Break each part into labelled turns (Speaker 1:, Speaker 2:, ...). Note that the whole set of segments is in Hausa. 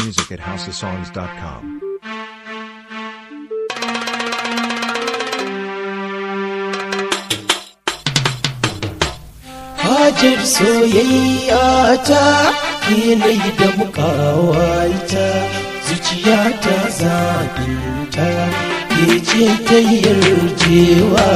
Speaker 1: music at houseofsongs.com.
Speaker 2: Hajar soyayya ta yanayi da mukawaita zuciya ta zaɓinta ke ce ta yarjewa.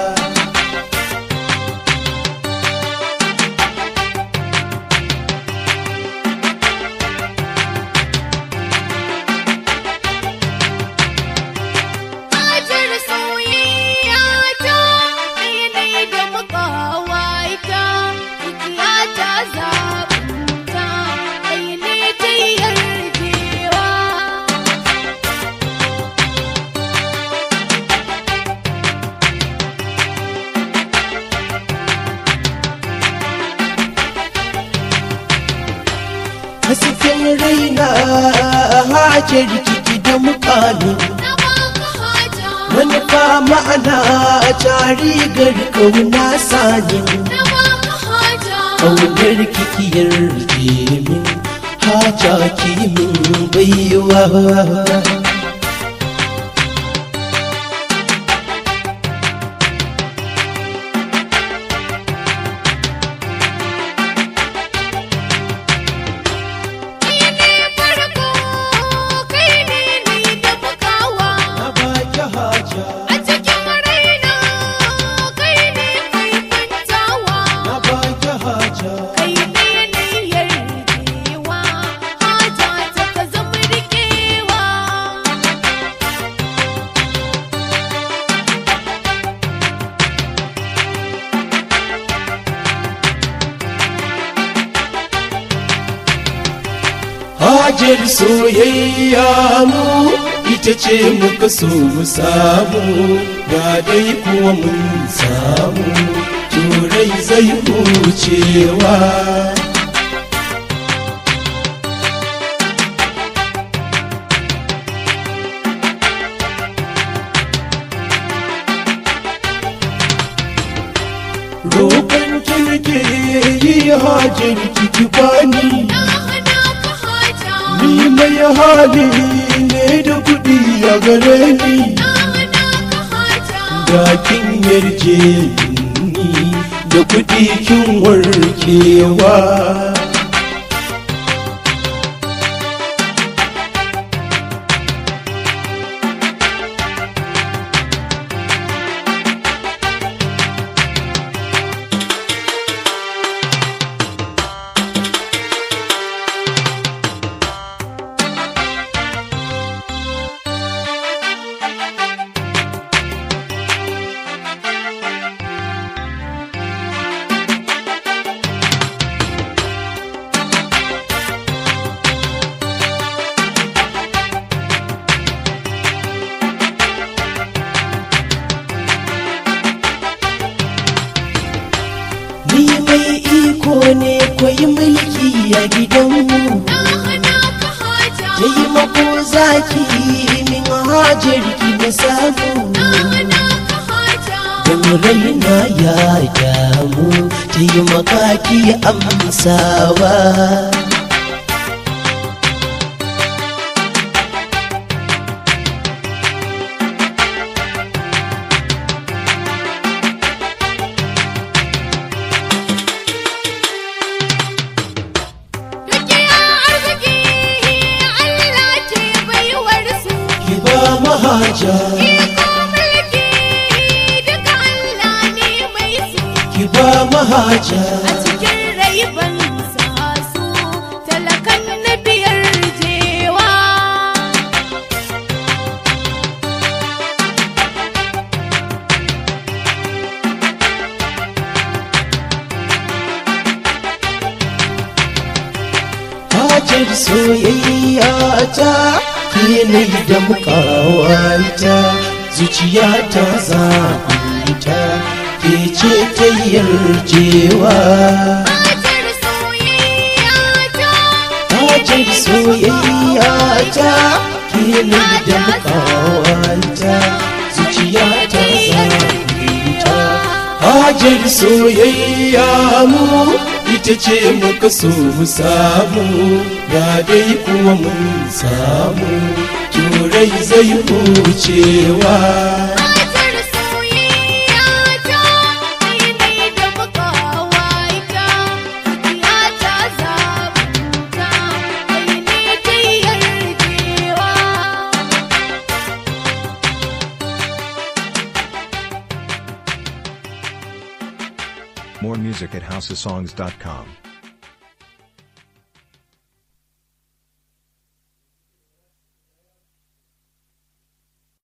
Speaker 3: Hajar soyayya ta ɗaya da makawaita zuciya ta zaɓinta ɗaya ne ta yarjewa.
Speaker 2: Hasken raina hajar kiki da mukamin
Speaker 3: Na baka haja,
Speaker 2: manufa ma'ana tari kauna sanin
Speaker 3: na baka haja,
Speaker 2: ƙaunar kikiyar min haja kimin baiwa
Speaker 3: kai ne farko, kai ne ni da bukawa.
Speaker 2: na baki haja
Speaker 3: A cikin raina, kai ne kai kwantawa.
Speaker 2: na baki haja
Speaker 3: Kai ne niyyar rikewa, haja ta ka zama rikewa.
Speaker 2: hajar soyayya mu ita ce muka so mu samu ga dai kuwa mun samu turai zai hucewa roƙon kirke yi hajar kiki bani
Speaker 3: Na hana ka haja,
Speaker 2: ni mai hali ne da kuɗi a gare ni
Speaker 3: na hana ka haja.
Speaker 2: da kin yarje ni da kuɗi kin warkewa ni mai iko ne kwai mulki a gidanmu
Speaker 3: Na hana ka haja,
Speaker 2: taimako zaki min hajar ki na samu
Speaker 3: na hana ka haja.
Speaker 2: don raina ya damu taimaka ki amsawa
Speaker 3: Dukiya arziki Allah ke baiwar su.
Speaker 2: ki ba mahaja
Speaker 3: Iko mulki duka Allah ne mai su.
Speaker 2: ki ba mahaja
Speaker 3: A cikin rai ban sa su talakan na biyar jewa.
Speaker 2: hajar soyayya ta yanayi da mukawaita zuciya ta zaɓita ke ce ta yarjewa
Speaker 3: Hajar soyayya ta
Speaker 2: hajar soyayya ta yanayi da mukawaita zuciya ta zaɓita hajar soyayya mu ita ce muka so mu samu ga dai kuma mun samu turai zai hucewa
Speaker 3: Matar soyayya ta kai ne da makawaita ya ta zabuta kai ne ta yarjewa
Speaker 1: More music at houseofsongs.com.